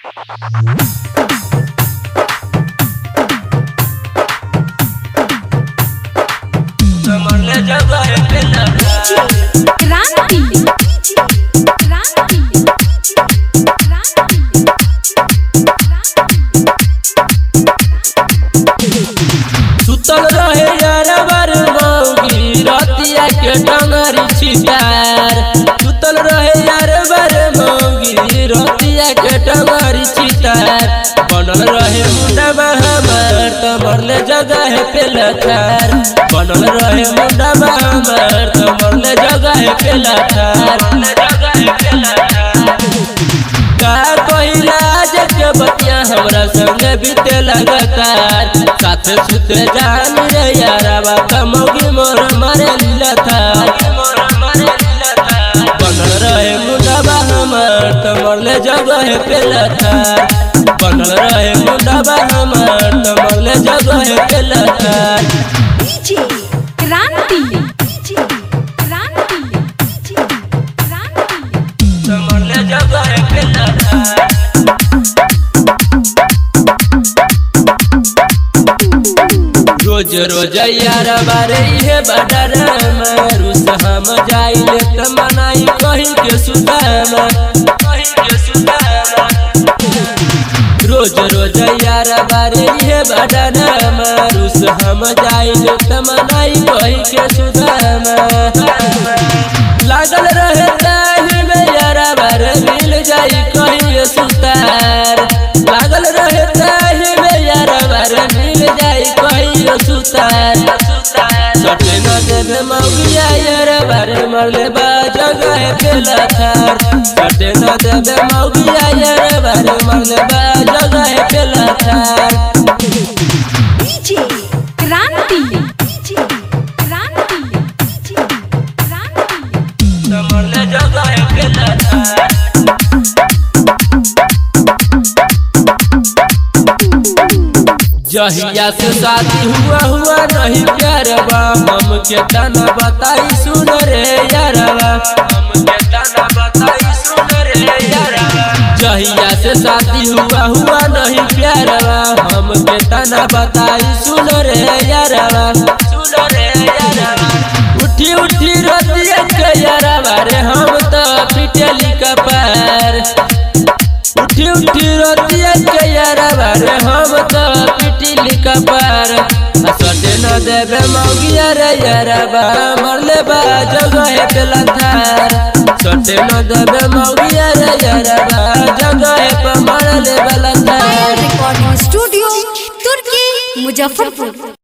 क्रांति क्रांति सुतल रहे यार बार मौगी रतिया के डंगरी छितार सुतल रहे यार बार मौगी रतिया के डंगरी छितार बनल रहे मुंडा हमार तमरले जगह पे लथार बनल रहे मुंडा हमार तमरले जगह पे लथार जगह पे लथार का कहिला के बतिया हमरा संग बीते लगातार साथे सुते जान रे यारा बाप मौगी मोर मारे लीला था बनल रहे मुंडाबा हमर तमरले जगह पे लथा बनल रहे मुंडाबा हमर तमरले जगह पे लथा क्रांति क्रांति क्रांति तमरले जगह पे लथा रोज रोज यार बारे हे बडर रुस हम जाइले त मनाई कहीं के सुदाम कहीं के सुदाम रोज रोज यार बारे हे बडर रुस हम जाइले त मनाई कहीं के सुदाम लागल रहे ताही में यार बार मिल जाई कहीं के सुतार लागल रहे ताही में यार बार मिल जाई कहीं के सुतार सटे न देवे मौगिया यार बारे मरले बा जगह पे लथार सटे न देवे मौगिया यार बारे मरले बा जगह पे लथार क्रांति क्रांति क्रांति मरले जगह पे लथार जहिया से शादी हुआ हुआ नहीं प्यार बा हम के तना बताई सुन रे यारवा हम के तना बताई सुन रे यारवा जहिया से शादी हुआ हुआ नहीं प्यार बा हम के तना बताई सुन रे यारवा सुन रे यारवा उठी उठी रोतिया के यारवा रे हम तो पिटली कपार उठी उठी रोतिया के यारवा रे हम तो पिटली कपार सटे न देवे मौगिया रे यारवा मरले बा जगह पे लथार सटे न देवे मौगिया रे यारवा जगह पे मरले बा लथार रिकॉर्डिंग स्टूडियो तुर्की मुजफ्फरपुर